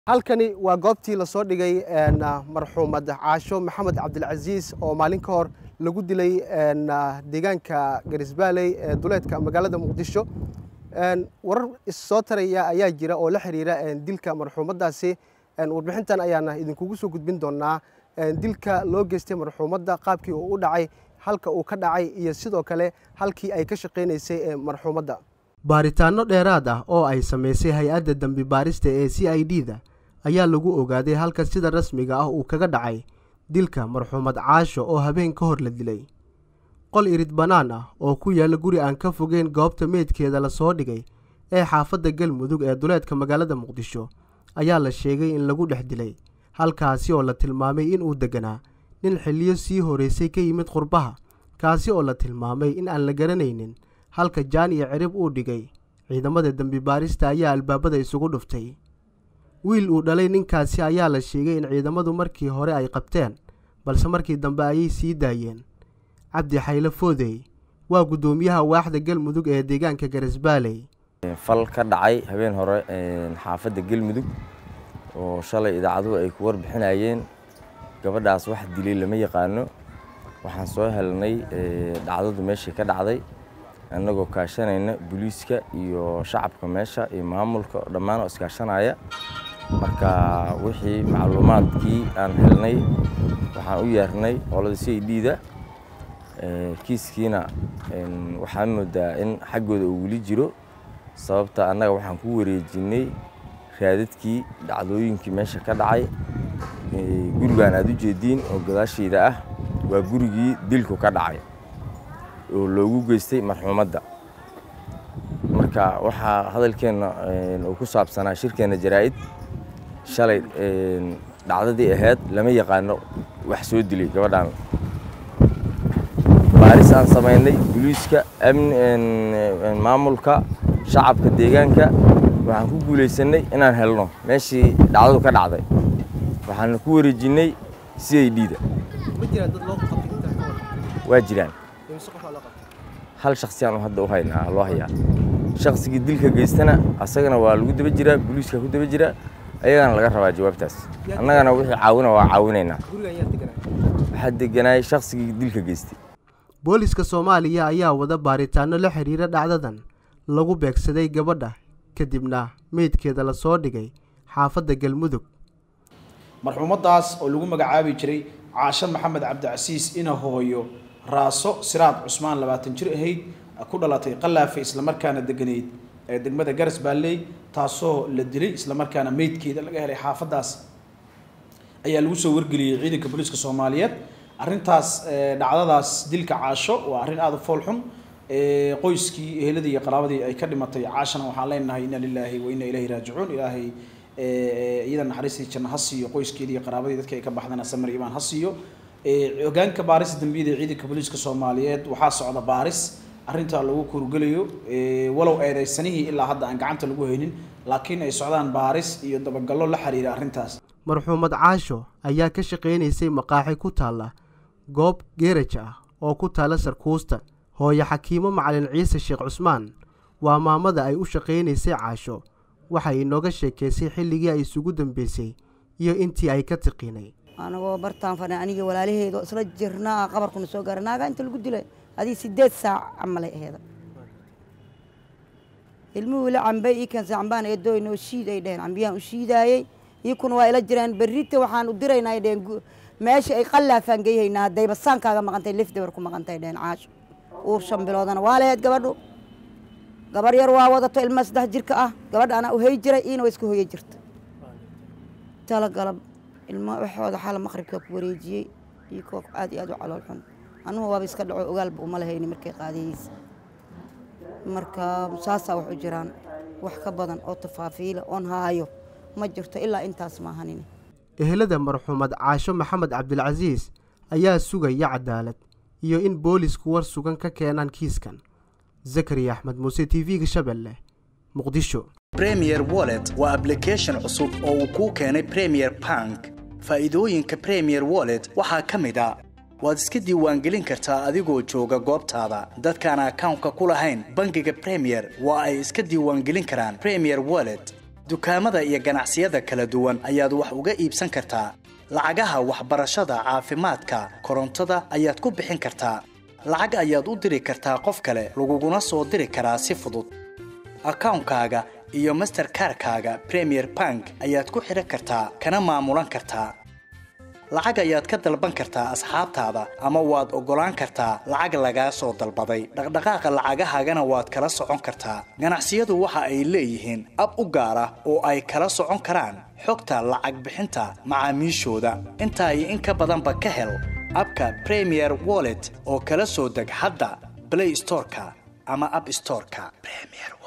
halkani waa goobtii lasoo dhigay marxuumad caasho maxamed cabdilcasiis oo maalin ka hor lagu dilay deegaanka garisbaaley ee duleedka magaalada muqdisho warar issoo taraya ayaa jira oo la xiriira dilka marxuumaddaasi warbixintan ayaana idinkugu soo gudbin doonaa dilka loo geystay marxuumadda qaabkii uu u dhacay halka uu ka dhacay iyo sidoo kale halkii ay ka shaqaynaysay marxuumadda baaritaanno dheeraad ah oo ay samaysay hay-adda dembi baarista ee c i d da ayaa lagu ogaaday halka sida rasmiga ah uu kaga dhacay dilka marxuumad caasho oo habeen ka hor la dilay qol irid bannaan ah oo ku yaalla guri aan ka fogeyn goobta meydkeeda lasoo dhigay ee xaafadda galmudug ee duleedka magaalada muqdisho ayaa la sheegay in lagu dhex dilay halkaasi oo la tilmaamay inuu degganaa nin xilliyo sii horeysay ka yimid qurbaha kaasi oo la tilmaamay in aan la garanaynin halka jaan iyo cirib uu dhigay ciidamada dembi baarista ayaa albaabada isugu dhuftay wiil uu dhalay ninkaasi ayaa la sheegay in ciidamadu markii hore ay qabteen balse markii dambe ayay sii daayeen cabdi xayle foodey waa guddoomiyaha waaxda galmudug ee deegaanka garisbaaley fal ka dhacay habeen hore xaafadda galmudug oo shalay idaacaduhu ay ku warbixinayeen gabadhaas wax dilay lama yaqaano waxaan soo helnay dhacdadu meeshii ka dhacday annagoo kaashanayna booliiska iyo shacabka meesha iyo maamulka dhammaan oo iskaashanaya marka wixii macluumaadkii aan helnay waxaan u yeernay qolada c i d da kiiskiina waxaan moodaa in xaggooda uu weli jiro sababta annaga waxaan ku wareejinay raadadkii dhacdooyinkii meesha ka dhacay gurigaan aad u jeediin oo gadaashayda ah waa gurigii dilku ka dhacay oo loogu geystay marxuumadda marka waxaa hadalkeenna uu ku saabsanaa shirkeenna jaraa'id shalay dhacdadii ahayd lama yaqaano wax soo dilay gabadhaan baaris aan samaynay boliiska maamulka shacabka deegaanka waxaan ku guulaysanay inaan helno meeshii dhacdadu ka dhacday waxaana ku wareejinnay c i d da waa jiraan hal shaksiyaan hadda u haynaa loo hayaa shaksigii dilka geystana asagana waa lagu daba jiraa boliiska ku daba jiraa ayagana laga rabaa jawaabtaas annagana wixii caawina waa caawinaynaa waxaa deganaay shaksigii dilka geystay booliska soomaaliya ayaa wada baaritaanno la xiriira dhacdadan lagu beegsaday gabadha kadibna meydkeeda lasoo dhigay xaafadda galmudug marxuumaddaas oo lagu magacaabi jiray caasho maxamed cabdicasiis ina hooyo raaso siraad cusmaan labaatan jir ahayd ku dhalatay qalaafe islamarkaana deganeyd ee degmada garas baalley taasoo la dilay islamarkaana meydkeeda laga helay xaafaddaas ayaa lagu soo wargeliyey ciidanka booliiska soomaaliyeed arrintaas dhacdadaas dilka caasho waa arrin aada u fool xun qoyskii eheladii iyo qaraabadii ay ka dhimatay caashana waxaan leenahay inna lilaahi wa inna ilayhi raajicuun ilaahay iyada naxariistii janno ha siiyo qoyskeedii iyo qaraabadii dadka ay ka baxdana samir imaan ha siiyo hogaanka baarista dambiyada ee ciidanka booliiska soomaaliyeed waxaa socda baaris arrintaa lagu kurgelayo walow eedeysanihii ilaa hadda aan gacanta lagu haynin laakiin ay socdaan baaris iyo dabagallo la xiriira arrintaas marxuumad caasho ayaa ka shaqaynaysay maqaaxi ku taalla goob geeraj ah oo ku taalla sarkuusta hooyo xakiimo macalin ciise sheekh cusmaan waa maamada ay u shaqaynaysay caasho waxay inooga sheekaysay xilligii ay isugu dambeysay iyo intii ay ka tiqinay anagoo bartaan fadhan anigii walaalaheedo isla jirnaa qabarkuna soo gaara naagaa inta lagu dilay adii sideed saac camalay aheeda ilmuhu ila cambay ii keensa cambaan eedooy noo shiid ay dheheen cambiyaan u shiidaayey iikuna waa ila jiraan berrita waxaan u diraynaa ay dheheen meesha ay qallaafaan geyhaynaa haddayba saankaaga maqantay lif dabar ku maqantay dheheen caasho uur shan biloodana waa laheyd gabadhu gabar yar waa wadato ilma saddex jirka ah gabadha anaa u hay jiray iina waa iska hoya jirta tala galab ilma waxooda xala maqribkaa ku wareejiyey iyo koo aad iyo aad u calool xun anugu waaba iska dhaco ogaalba uma lahayni markay qaadayeysa marka saasaa wax u jiraan wax ka badan oo tafaafiila oon haayo ma jirto ilaa intaas maahanin ehelada marxuumad caasho maxamed cabdilcasiis ayaa sugaya cadaalad iyo in boolisku war sugan ka keenaan kiiskan zakariya axmed muuse t v-ga shabeelle muqdisho bremier wallet waa ablication cusub oo uu kuu keenay premier bank faa'iidooyinka premier wallet waxaa ka mid a waad iska diiwaangelin kartaa adigoo jooga goobtaada dadkaan akawnka ku lahayn bangiga premier waa ay iska diiwaangelin karaan premier wallet dukaamada iyo ganacsiyada kala duwan ayaad wax uga iibsan kartaa lacagaha waxbarashada caafimaadka korontada ayaad ku bixin kartaa lacag ayaad u diri kartaa qof kale laguguna soo diri karaa si fudud akawnkaaga iyo masterkarkaaga premier bank ayaad ku xidhan kartaa kana maamulan kartaa lacag ayaad ka dalban kartaa asxaabtaada ama waad oggolaan kartaa lacag lagaa soo dalbaday dhaqdhaqaaqa lacagahaagana waad kala socon kartaa ganacsiyadu waxa ay leeyihiin ab u gaar ah oo ay kala socon karaan xogta lacag bixinta macaamiishooda intaa iyo in ka badanba ka hel abka premier wallet oo kala soo deg hadda play storeka ama app storeka premier